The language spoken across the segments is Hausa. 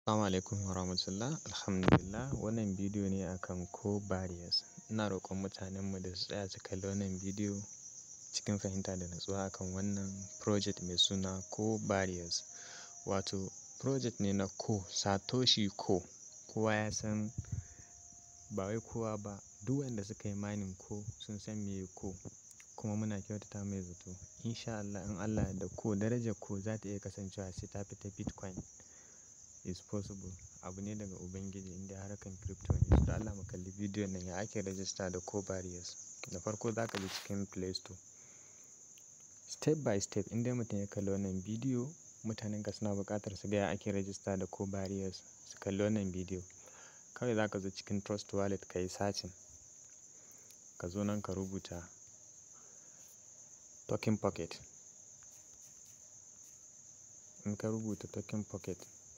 Assalamu alaikum warahmatullah. Alhamdulillah wannan bidiyo ne akan core barriers. Ina roƙon mutanenmu da su tsaya su kalli wannan bidiyo cikin fahimta da natsuwa akan wannan project mai suna core barriers. Wato project ne na core Satoshi core. Kowa ya san ba wai kowa ba duk wanda suka yi mining core sun san meye core kuma muna kyautata mai zato. In sha Allah in Allah ya yarda core darajar core za ta iya kasancewa sai ta fi ta Bitcoin. is possible. Abu ne daga Ubangiji inda harkan crypto ne. So don Allah mu kalli bidiyon nan ya ake register da core barriers. Da farko za ka je cikin Play Store. Step by step in dai mutum ya kalli wannan bidiyo mutanen ka suna buƙatar su ga ya ake register da core barriers su kalli wannan bidiyo. Kawai za ka zo cikin Trust Wallet ka yi searching. Ka zo nan ka rubuta token pocket. In ka rubuta token pocket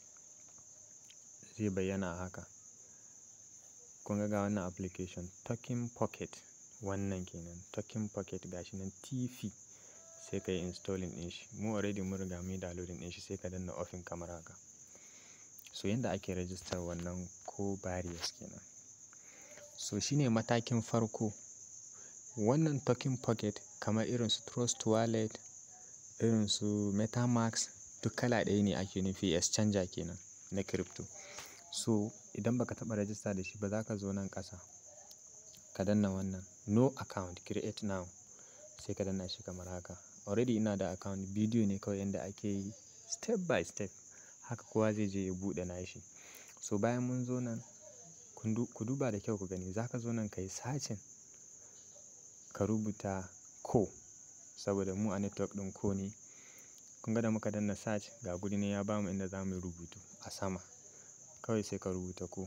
zai bayyana a haka. Kun ga ga wannan application token pocket wannan kenan token pocket gashi nan TP sai ka yi installing ɗin shi. Mu already mun riga mun yi downloading ɗin shi sai ka danna open kamar haka. So yanda ake register wannan core barriers kenan. So shine matakin farko. Wannan token pocket kamar irin su Trust Wallet, irin su MetaMask duk kala ɗaya ne ake nufi exchanger kenan na crypto. So idan baka taɓa register da shi ba za ka zo nan ƙasa ka danna wannan no account create now sai ka danna shi kamar haka. Already ina da account bidiyo ne kawai yanda ake yi step by step. Haka kowa zai je ya buɗe nashi. So bayan mun zo nan ku duba da kyau ku gani za ka zo nan ka yi searching ka rubuta core saboda mu a network ɗin core ne. Kun ga da muka danna search ga guri nan ya bamu inda za mu yi rubutu a sama. Kawai sai ka rubuta core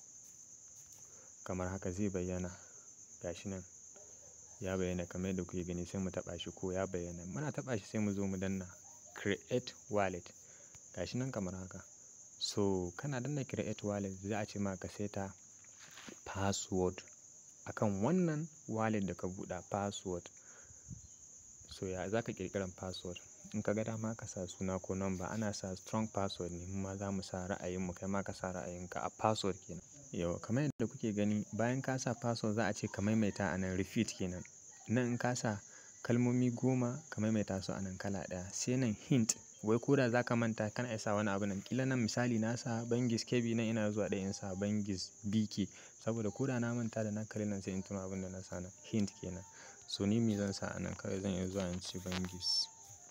kamar haka zai bayyana. Gashi nan ya bayyana kamar yadda kuke gani sai mu taɓa shi core ya bayyana. Muna taɓa shi sai mu zo mu danna create wallet. Gashi nan kamar haka. So kana danna create wallet za a ce ma ka seta password akan wannan wallet da ka buɗe password. So ya za ka ƙirƙiran password. In ka ga dama ka sa suna ko number ana sa strong password ne mu ma za mu sa ra'ayin mu kai ma ka sa ra'ayinka a password kenan. Yauwa kamar yadda kuke gani bayan ka sa password za a ce ka maimaita a nan repeat kenan. Nan in ka sa kalmomi goma ka maimaita su a nan kala ɗaya. Sai nan hint wai ko da za ka manta kana iya sa wani abu nan. Ƙila nan misali na sa Bangis KB nan ina zuwa ɗaya in sa Bangis BK saboda ko da na manta da na kalli nan sai in tuna abin da na sa nan hint kenan. So ni me zan sa a nan kawai zan iya zuwa in ce Bangis.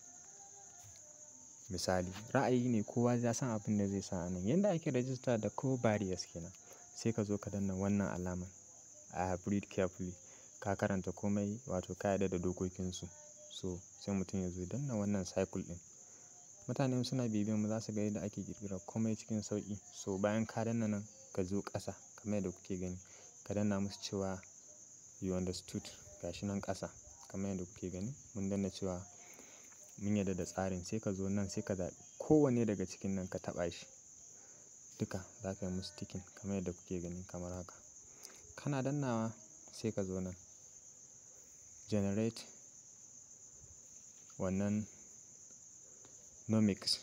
Misali ra'ayi ne kowa ya san abin da zai sa a nan. Yanda ake register da core barriers kenan. Sai ka zo ka danna wannan alamar I have read carefully. Ka karanta komai wato ka yarda da dokokinsu. So sai mutum ya zo ya danna wannan circle ɗin. Mutanen suna bibiyan mu za su ga yadda ake ƙirƙirar komai cikin sauƙi. So bayan ka danna nan ka zo ƙasa kamar yadda kuke gani. Ka danna musu cewa you understood gashi nan ƙasa kamar yadda kuke gani. Mun danna cewa mun yarda da tsarin sai ka zo nan sai ka zaɓi kowanne daga cikin nan ka taɓa shi. Duka za ka yi musu ticking kamar yadda kuke gani kamar haka. Kana dannawa sai ka zo nan generate wannan nomics.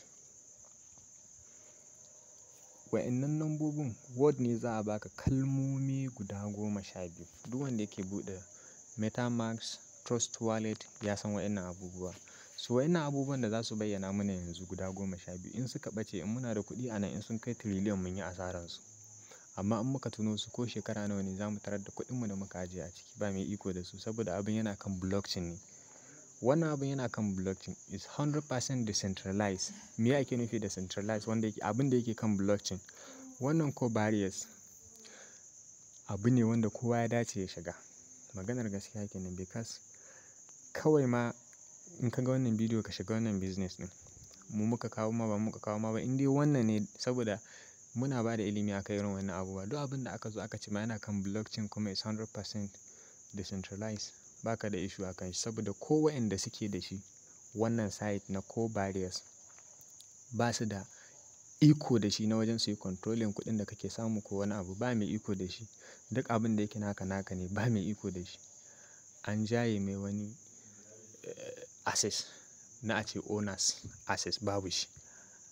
Wa'innan lambobin word ne za a baka kalmomi guda goma sha biyu. Duk wanda yake buɗe MetaMask, Trust Wallet ya san wa'innan abubuwa. So wa'innan abubuwan da za su bayyana mana yanzu guda goma sha biyu in suka ɓace in muna da kuɗi a nan in sun kai trillion mun yi asararsu. Amma in muka tuno su ko shekara nawa ne za mu tarar da kuɗinmu da muka ajiye a ciki ba mai iko da su saboda abin yana kan blockchain ne. Wannan abin yana kan blockchain is 100% decentralized. Me ake nufi da decentralized wanda yake abin da yake kan blockchain. Wannan core barriers abu ne wanda kowa ya dace ya shiga. Maganar gaskiya kenan because kawai ma in ka ga wannan bidiyo ka shiga wannan business ɗin. Mu muka kawo ma ba mu muka kawo ma ba in dai wannan ne saboda muna ba da ilimi a kan irin wannan abubuwa. Duk abin da aka zo aka ce ma yana kan blockchain kuma is 100% decentralized ba ka da issue a kan shi saboda ko wa'inda suke da shi wannan site na core barriers ba su da iko da shi na wajen su yi controlling kuɗin da kake samu ko wani abu ba mai iko da shi. Duk abin da yake naka naka ne ba mai iko da shi. An jaye mai wani access na a ce owners access babu shi.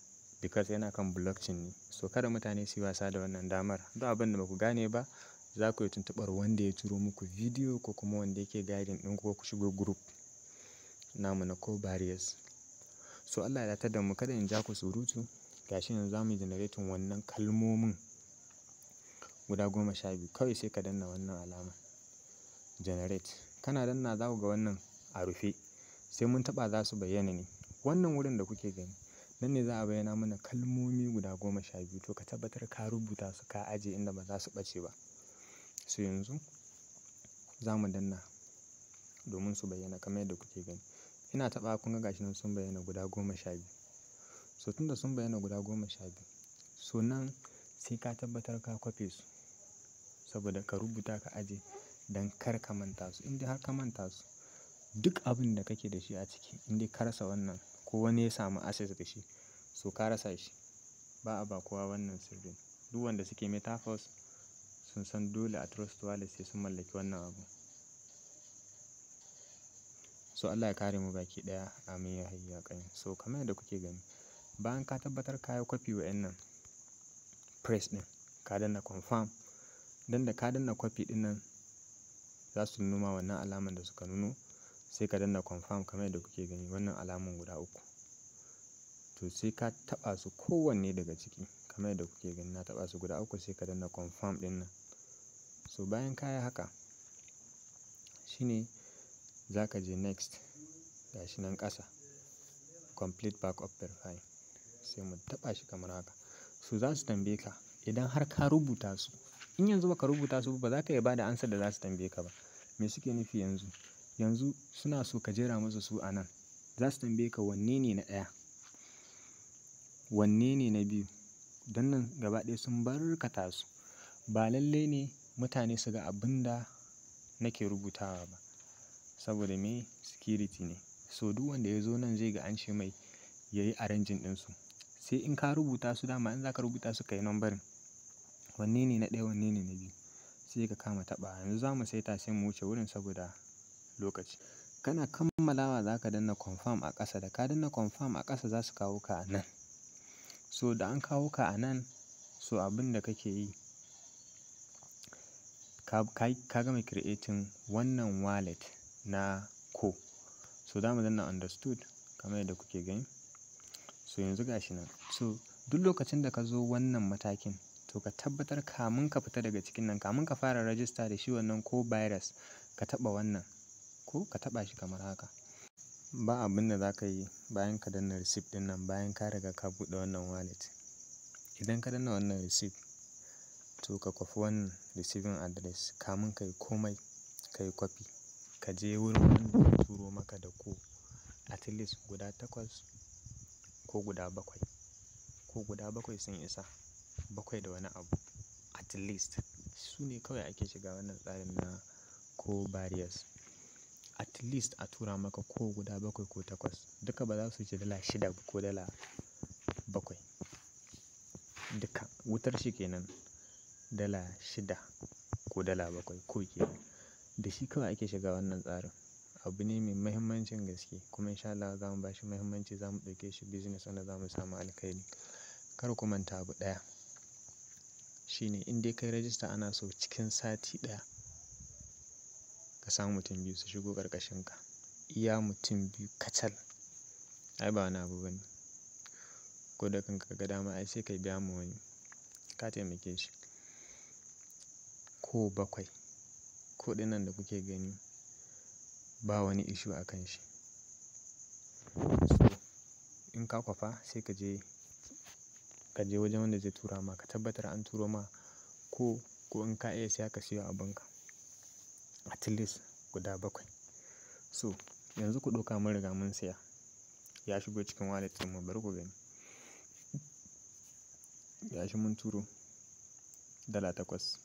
because yana kan blockchain ne so kada mutane su yi wasa da wannan damar duk abin da ba ku gane ba za ku yi tuntuɓar wanda ya turo muku bidiyo ko kuma wanda yake guiding ɗin ko ku shigo group namu na ko barriers so Allah ya datar da mu kada in ja ku surutu gashi yanzu za mu yi generating wannan kalmomin guda goma sha biyu kawai sai ka danna wannan alama generate kana danna za ku ga wannan a rufe sai mun taɓa za su bayyana ne wannan wurin da kuke gani nan ne za a bayyana mana kalmomi guda goma sha biyu to ka tabbatar ka rubuta su ka aje inda ba za su ɓace ba so yanzu za mu danna domin su bayyana kamar yadda kuke gani ina taɓa kun ga gashi nan sun bayyana guda goma sha biyu so tunda sun bayyana guda goma sha biyu so nan sai ka tabbatar ka kwafe su saboda ka rubuta ka aje don kar ka manta su in dai har ka manta su duk abin da kake da shi a ciki in dai ka rasa wannan ko wani ya samu access da shi so ka rasa shi ba a ba kowa wannan sirrin duk wanda suke metaphors sun san dole a trust wallet sai sun mallaki wannan abu so Allah ya kare mu baki daya amin ya hayya kai so kamar yadda kuke gani bayan ka tabbatar ka yi kwafi wa'annan press din ka danna confirm dan da ka danna kwafi din nan za su numa wannan alaman da suka nuno sai ka danna confirm kamar yadda kuke gani wannan alaman guda uku to sai ka taba su kowanne daga ciki kamar yadda kuke gani na taba su guda uku sai ka danna confirm din nan so bayan ka yi haka shine za ka je next gashi nan ƙasa complete backup verify sai mu taɓa shi kamar haka so za su tambaye ka idan har ka rubuta su in yanzu baka rubuta su ba za ka iya ba da ansar da za su tambaye ka ba me suke nufi yanzu yanzu suna so ka jera musu su a nan za su tambaye ka wanne ne na ɗaya wanne ne na biyu don nan gaba ɗaya sun barkata su ba lalle ne mutane su ga abin da nake rubutawa ba saboda me security ne so duk wanda ya zo nan zai ga an ce mai ya yi arranging ɗinsu sai in ka rubuta su dama in za ka rubuta su ka yi nambarin wanne ne na ɗaya wanne ne na biyu sai ka kama taɓa yanzu za mu saita sai mu wuce wurin saboda lokaci kana kammalawa za ka danna confirm a ƙasa da ka danna confirm a ƙasa za su kawo ka a nan so da an kawo ka a nan so abin da kake yi ka gama creating wannan wallet na ko so za mu danna understood kamar yadda kuke gani so yanzu gashi nan so duk lokacin da ka zo wannan matakin to ka tabbatar kamun ka fita daga cikin nan kamun ka fara rajista da shi wannan ko virus ka taɓa wannan ko ka taɓa shi kamar haka ba abin da za ka yi bayan ka danna receipt ɗin nan bayan ka riga ka buɗe wannan wallet idan ka danna wannan receipt to ka kwafi wannan receiving address kamun ka yi komai ka yi kwafi ka je wurin wanda ya turo maka da ko at least guda takwas ko guda bakwai ko guda bakwai sun isa bakwai da wani abu at least su ne kawai ake shiga wannan tsarin na ko barriers at least a tura maka ko guda bakwai ko takwas duka ba za su ci dala shida ko dala bakwai duka wutar shi kenan dala shida ko dala bakwai ko kenan da shi kawai ake shiga wannan tsarin abu ne mai mahimmancin gaske kuma insha Allah za mu ba shi mahimmanci za mu ɗauke shi business wanda za mu samu alkhairi kar ku manta abu ɗaya shine in dai kai rajista ana so cikin sati ɗaya ka samu mutum biyu su shigo ƙarƙashin ka iya mutum biyu kacal ai ba wani abu bane ko da kanka ga dama ai sai ka biya mu wani ka taimake shi ko bakwai ko ɗinnan da kuke gani ba wani ishu a kan shi so in ka kwafa sai ka je ka je wajen wanda zai tura ma ka tabbatar an turo ma ko ko in ka iya siya ka siyo abinka at least guda bakwai so yanzu ku ɗauka mun riga mun siya ya shigo cikin wallet mu bari ku gani ya shi mun turo dala takwas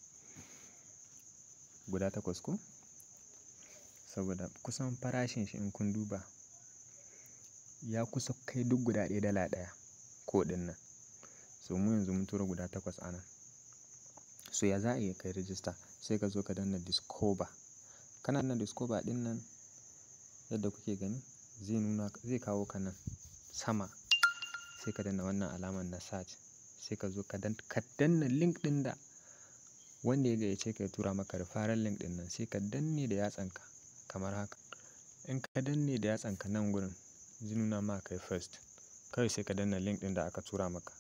guda takwas ko saboda kusan farashin shi in kun duba ya kusa kai duk guda ɗaya dala ɗaya ko ɗin nan so mu yanzu mun tura guda takwas a nan so ya za a iya kai rijista sai ka zo ka danna discover kana danna discover ɗin nan yadda kuke gani zai nuna zai kawo ka nan sama sai ka danna wannan alaman na search sai ka zo ka danna link ɗin da wanda ya gayyace ka ya tura maka referral link ɗin nan sai ka danne da yatsanka kamar haka in ka danne da yatsanka nan gurin zai nuna ma kai first kawai sai ka danna link ɗin da aka tura maka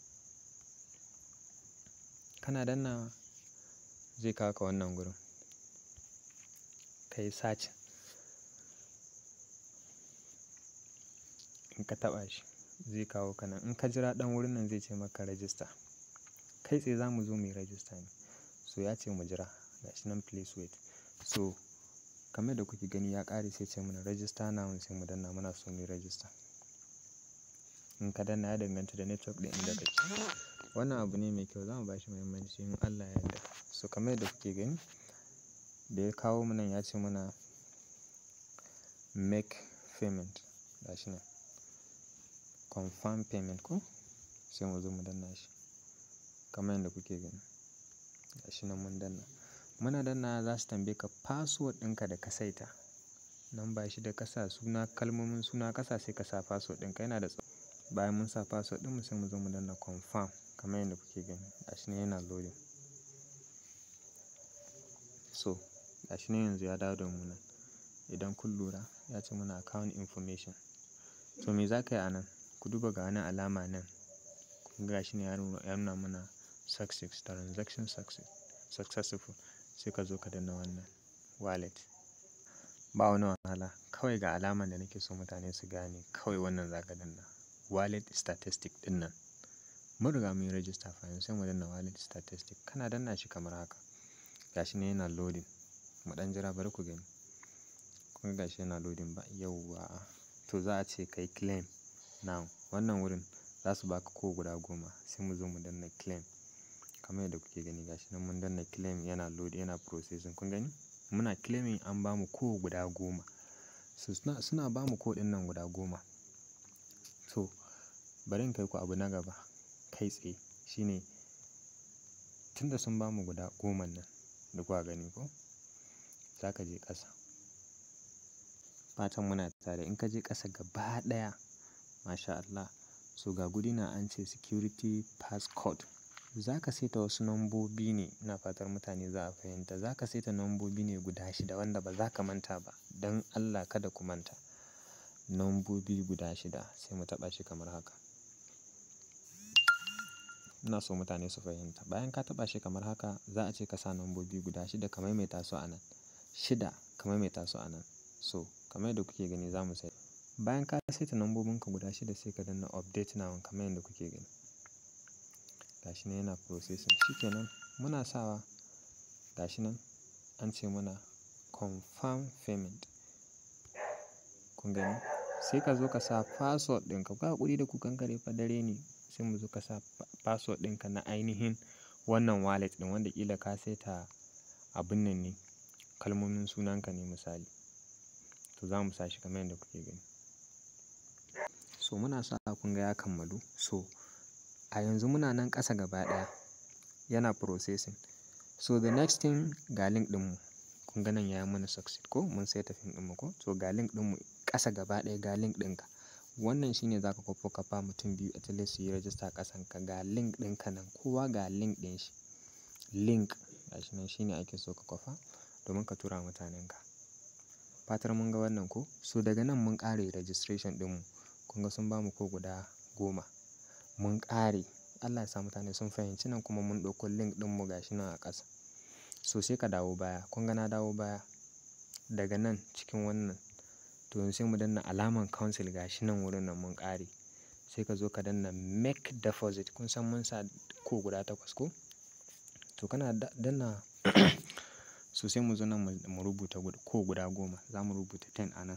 kana dannawa zai kawo ka wannan gurin ka yi search in ka taɓa shi zai kawo ka nan in ka jira ɗan wurin nan zai ce maka register kai tsaye za mu zo mu yi register ne so ya ce mu jira gashi nan please wait so kamar da kuke gani ya ƙare sai ce mana register now sai mu danna muna so mu yi register in ka danna ya danganta da network ɗin inda kake wannan abu ne mai kyau za mu ba shi muhimmanci in Allah ya yarda so kamar da kuke gani da ya kawo mu nan ya ce mana make payment gashi nan confirm payment ko sai mu zo mu danna shi kamar yadda kuke gani gashi nan mun danna muna danna za su tambaye ka password ɗinka da ka saita nan ba shi da kasa suna kalmomin suna kasa sai ka sa password ɗinka yana da tsawo bayan mun sa password ɗinmu sai mu zo mu danna confirm kamar yadda kuke gani gashi nan yana loading so gashi nan yanzu ya dawo da mu nan idan kun lura ya ce muna account information to me za ka yi a nan ku duba ga wani alama nan kun ga shi ne ya nuna mana success transaction success successful sai ka zo ka danna wannan wallet ba wani wahala kawai ga alaman da nake so mutane su gane kawai wannan za ka danna wallet statistic din nan mun riga mun yi register fa sai mu danna wallet statistic kana danna shi kamar haka gashi ne yana loading mu dan jira bari ku gani kun ga gashi yana loading ba yauwa to za a ce kai claim now wannan wurin za su baka ko guda goma sai mu zo mu danna claim kamar yadda kuke gani gashi nan mun danna claim yana load yana processing kun gani muna claiming an bamu ko guda goma so suna, suna bamu ko ɗin nan guda goma so bari in kai ku abu na gaba kai tsaye shine tunda sun bamu guda goma nan da kuka gani ko za ka je ƙasa fatan muna tare in ka je ƙasa gaba ɗaya masha Allah so ga guri na an ce security passcode za ka saita wasu nambobi ne ina fatar mutane za a fahimta za ka saita nambobi ne guda shida wanda ba za ka manta ba don Allah kada ku manta nambobi guda shida sai mu taɓa shi kamar haka ina so mutane su fahimta bayan ka taɓa shi kamar haka za a ce ka sa nambobi guda shida ka maimaita su a nan shida ka maimaita su a nan so kamar yadda kuke gani za mu sai bayan ka saita nambobinka guda shida sai ka danna update now kamar yadda kuke gani gashi nan yana processing shikenan muna sawa gashi nan an ce mana confirm payment kun gani sai ka zo ka sa password ɗinka ka haƙuri da kukan kare fa dare ne sai mu zo ka sa password ɗinka na ainihin wannan wallet ɗin wanda ƙila ka saita abin nan ne kalmomin sunanka ne misali to za mu sa shi kamar yadda kuke gani so muna sa kun ga ya kammalu so a yanzu muna nan ƙasa gaba ɗaya yana processing so the next thing ga link ɗinmu kun ga nan ya yi mana succeed ko mun sai tafin ɗinmu ko so ga link ɗinmu ƙasa gaba ɗaya ga link ɗinka wannan shine za ka kwafo ka ba mutum biyu at least su yi rajista ƙasan ka ga link ɗinka nan kowa ga link ɗin shi link gashi nan shine ake so ka kwafa domin ka tura mutanen ka fatar mun ga wannan ko so daga nan mun ƙare registration ɗinmu kun ga sun bamu ko guda goma mun ƙare Allah ya sa mutane sun fahimci nan kuma mun ɗauko link ɗinmu gashi nan a ƙasa so sai ka dawo baya kun ga na dawo baya daga nan cikin wannan to yanzu sai mu danna alaman council gashi nan wurin nan mun ƙare sai ka zo ka danna make deposit kun san mun sa ko guda takwas ko to kana danna so sai mu zo nan mu rubuta ko guda goma za mu rubuta 10 a nan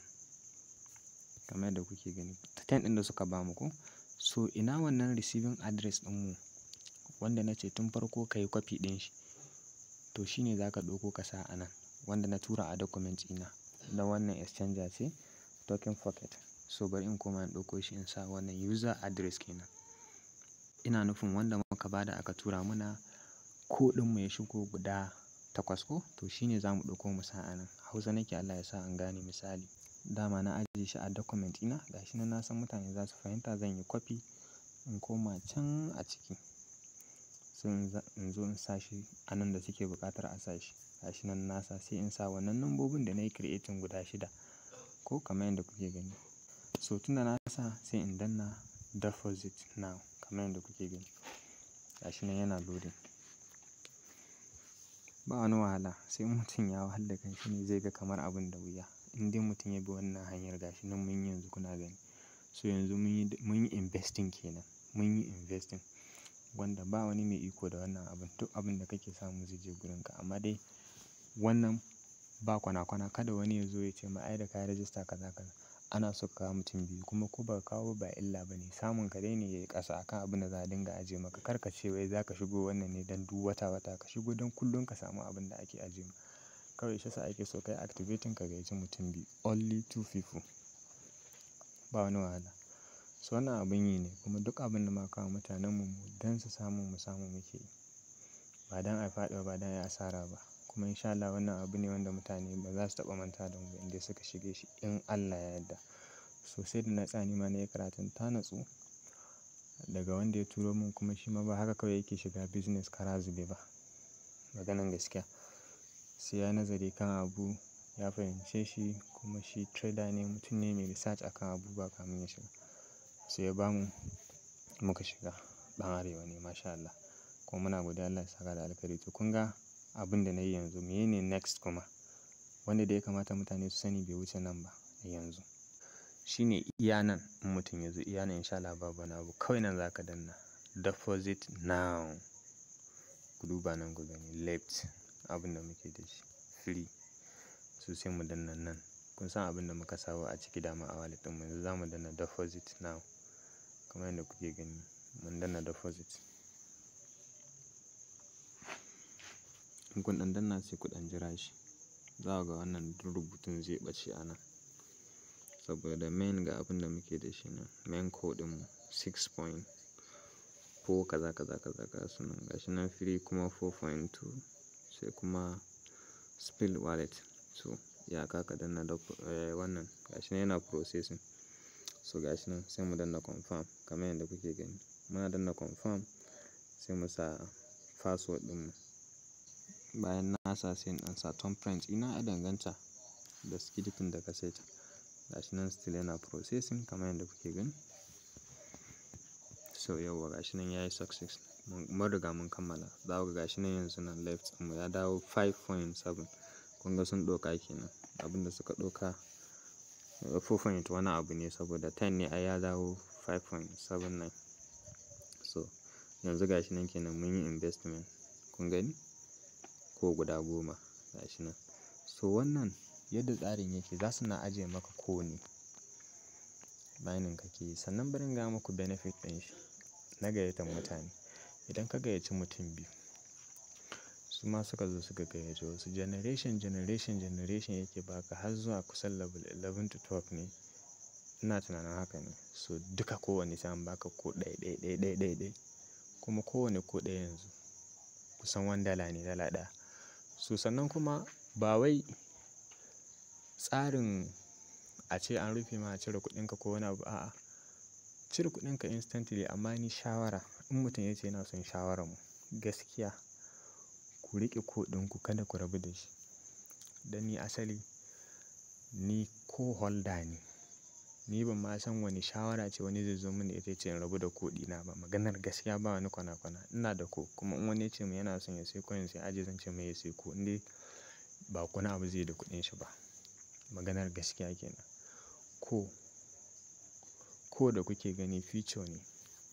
kamar yadda kuke gani 10 ɗin da suka bamu ko so ina wannan receiving address ɗinmu wanda na ce tun farko ka yi kwafi ɗin shi to shine za ka ɗauko ka sa a nan wanda na tura a document ina na wannan exchanger ce token pocket so bari in koma in ɗauko shi in sa wannan user address kenan ina nufin wanda muka bada aka tura mana ko ɗinmu ya shigo guda takwas ko to shine za mu ɗauko mu sa a nan hausa nake Allah ya sa an gane misali dama na ajiye shi a document ina gashi nan na san mutane za su fahimta zan yi copy in koma can a ciki sai in zo in sa shi a nan da suke buƙatar a sa shi gashi nan nasa sai in sa wannan lambobin da na yi creating guda shida ko kamar yadda kuke gani so tunda na sa sai in danna deposit now kamar yadda kuke gani gashi nan yana loading ba wani wahala sai mutum ya wahala da kanshi ne zai ga kamar abin da wuya in dai mutum ya bi wannan hanyar gashi nan mun yi yanzu kuna gani so yanzu mun yi investing kenan mun yi investing wanda ba wani mai iko da wannan abin duk abin da kake samu zai je gurinka amma dai wannan ba kwana-kwana kada wani ya zo ya ce ma ai da ka yi rajista kaza kaza ana so ka kawo mutum biyu kuma ko ba kawo ba illa ba ne samun ka dai ne ya yi ƙasa akan abin da za a dinga ajiye maka kar ka ce wai za ka shigo wannan ne don duk wata wata ka shigo don kullum ka samu abin da ake ajiye maka kawai shi yasa ake so kai activating ka gayyaci mutum biyu only two people ba wani wahala so wannan abin yi ne kuma duk abin da muka kawo mutanen mu don su samu mu samu muke yi ba don a faɗi ba don a yi asara ba kuma insha Allah wannan abu ne wanda mutane ba za su taɓa manta da mu ba inda suka shige shi in Allah ya yarda so sai da na tsani ma na yi karatun ta natsu daga wanda ya turo min kuma shi ma ba haka kawai yake shiga business kara zube ba maganan gaskiya sai ya nazari kan abu ya fahimce shi kuma shi trader ne mutum ne mai research akan abubuwa kamin ya shiga sai ya bamu muka shiga ɗan arewa ne masha Allah kuma muna godiya Allah ya saka da alkhairi to kun ga abin da na yi yanzu menene next kuma wanda da ya kamata mutane su sani bai wuce nan ba yanzu shine iya nan in mutum ya zo iya nan insha Allah babu wani abu kawai nan za ka danna deposit now ku duba nan ku gani left abin da muke da shi free so sai mu danna nan kun san abin da muka sawa a ciki dama a wallet ɗinmu yanzu za mu danna deposit now kamar yadda kuke gani mun danna deposit in kun ɗan danna sai ku ɗan jira shi za ku ga wannan duk rubutun zai ɓace a nan saboda main ga abin da muke da shi nan main code ɗinmu 6 point ko kaza kaza kaza ga su nan gashi nan free kuma 4.2 sai kuma spill wallet so ya ka ka danna da wannan gashi nan yana processing so gashi nan sai mu danna confirm kamar yadda kuke gani muna danna confirm sai mu sa password ɗinmu bayan na sa sai in ɗan sa thumbprint ina ya danganta da security da ka saita gashi nan still yana processing kamar yadda kuke gani so yauwa gashi nan yayi success mun riga mun kammala za ku ga gashi nan yanzu nan left ɗinmu ya dawo 5.7 kun ga sun ɗauka kenan abinda suka ɗauka 4 wani abu ne saboda 10 ne ai ya dawo 5.79 so yanzu gashi nan kenan mun yi investment kun gani ko guda goma gashi nan so wannan yadda tsarin yake za su na ajiye maka kowane mining kake yi sannan bari in gaya muku benefit ɗin shi na gayyatar mutane idan ka gayyaci mutum biyu su ma suka zo suka gayyaci wasu generation generation generation yake baka har zuwa kusan level 11 to 12 ne ina tunanin haka ne so duka kowane sai an baka ko ɗaya ɗaya ɗaya ɗaya ɗaya ɗaya kuma kowane ko ɗaya yanzu kusan wani dala ne dala ɗaya so sannan kuma ba wai tsarin a ce an rufe ma a cire kuɗinka ko wani abu a'a cire kuɗinka instantly amma ni shawara in mutum ya ce yana son shawarar mu gaskiya ku riƙe kuɗinku kada ku rabu da shi dan ni asali ni ko holder ne ni ban ma san wani shawara ce wani zai zo mini ita ce in rabu da kuɗina ba maganar gaskiya ba wani kwana-kwana ina da ko kuma in wani ya ce min yana son ya sai coin sai aje zan ce mai ya sai ko in dai ba wani abu zai da kuɗin shi ba maganar gaskiya kenan ko ko da kuke gani future ne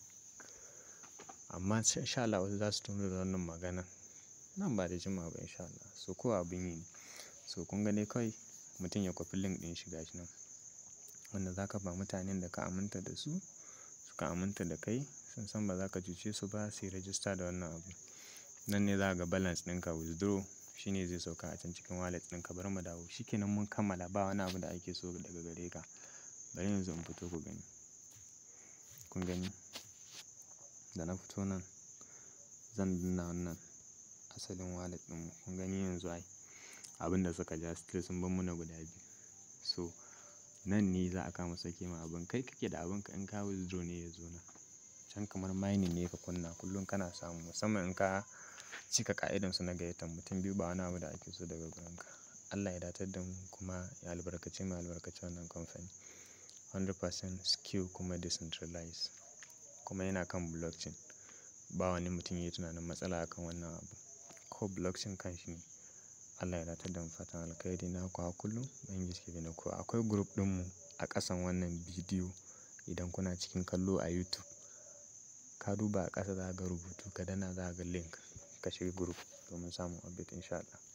amma insha Allah wasu za su tuno da wannan maganan nan ba da jimawa ba insha Allah so ko abin yi ne so kun ga dai kawai mutum ya kwafi link ɗin shi gashi nan wanda za ka ba mutanen da ka aminta da su suka aminta da kai sun san ba za ka cuce su ba su yi rajista da wannan abu nan ne za ga balance ɗinka withdraw shine zai sauka a can cikin wallet ɗinka bari mu dawo shikenan mun kammala ba wani abu da ake so daga gare ka bari yanzu in fito ku gani kun gani da na fito nan zan danna wannan asalin wallet ɗinmu kun gani yanzu ai abin da suka ja still sun bar mana guda biyu so nan ne za a kama sake ma abin kai kake da abin ka in ka withdraw ne ya zo nan can kamar mining ne ka kunna kullum kana samu musamman in ka cika ƙa'idansu na gayyatar mutum biyu ba wani abu da ake so daga gurinka. Allah ya datar da mu kuma ya albarkace mu ya albarkaci wannan kamfani. 100% secure kuma decentralized kuma yana kan blockchain. Ba wani mutum yayi tunanin matsala a kan wannan abu. Ko blockchain kanshi ne. Allah ya datar da mu fatan alkhairi naku har kullum. Ubangiji ya taimake ku. Akwai group ɗinmu a ƙasan wannan bidiyo idan kuna cikin kallo a YouTube. Ka duba a ƙasa za ka ga rubutu ka danna za ka ga link ka shiga group domin samun update in sha Allah.